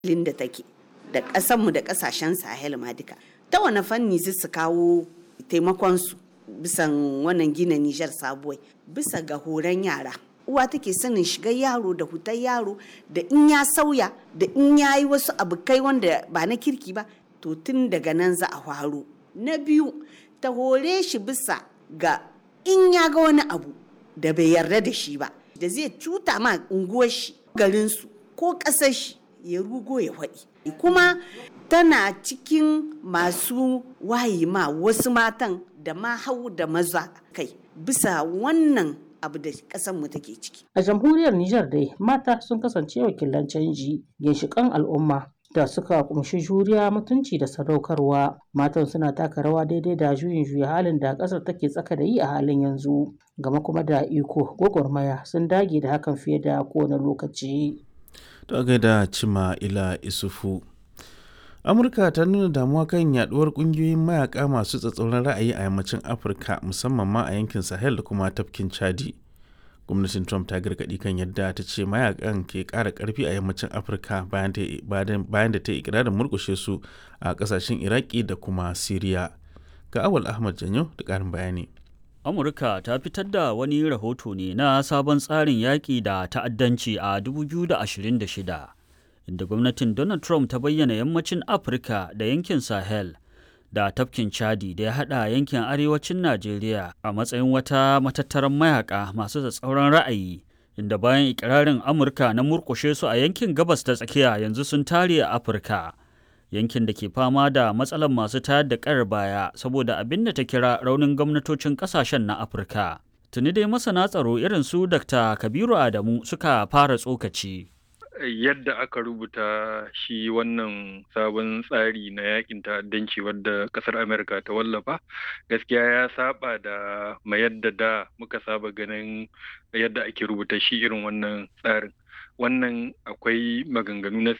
da take da ƙasanmu da ƙasashen sahel ma duka ta wani fanni su kawo taimakonsu bisan wannan gina nijar sabuwai bisa ga horon yara uwa take sanin shigar yaro da hutar yaro da in ya sauya da in ya yi wasu abokai wanda ba na kirki ba to tun daga nan za a faro na biyu ta hore shi bisa ga in ya ga wani abu da bai yarda da shi ba da zai cuta ma unguwar shi garinsu ko ƙasar shi ya rugo ya faɗi kuma tana cikin masu wayi ma wasu matan da ma hau da maza kai bisa wannan abu da mu take ciki. A jamhuriyar Nijar dai mata sun kasance wakilan canji ginshiƙan al'umma da suka kumshi juriya mutunci da sadaukarwa matan suna taka rawa daidai da juyin juya halin da ƙasar take tsaka da yi a halin yanzu gama kuma da iko gwagwarmaya sun dage da hakan fiye da kowane lokaci. Ta gaida cima ila isufu. amurka ta nuna damuwa kan yaduwar kungiyoyin mayaka masu tsatsauran ra'ayi a yammacin afirka musamman ma a yankin sahel da kuma tafkin chadi gwamnatin trump ta gargadi kan yadda ta ce mayakan ke kara karfi a yammacin afirka bayan da ta yi ikirarin murkushe su a kasashen iraki da kuma siriya ga awal ahmad janyo da karin bayani amurka ta fitar da wani rahoto ne na sabon tsarin yaƙi da ta'addanci a 2026 inda gwamnatin Donald Trump ta bayyana yammacin Afirka da yankin Sahel da tafkin Chadi da ya haɗa yankin arewacin Najeriya a matsayin wata matattaran mayaka masu tsatsauran ra'ayi inda bayan ikirarin Amurka na murkushe su a yankin gabas ta tsakiya yanzu sun tare a Afirka. Yankin da ke fama da matsalar masu tayar da ƙayar baya saboda abin da ta kira raunin gwamnatocin ƙasashen na Afirka. Tuni dai masana tsaro irin su Dr. Kabiru Adamu suka fara tsokaci. yadda aka rubuta shi wannan sabon tsari na yakin ta'addanci wadda kasar amerika ta wallafa gaskiya ya saba da ma yadda da muka saba ganin yadda ake rubuta shi irin wannan tsarin wannan akwai maganganu na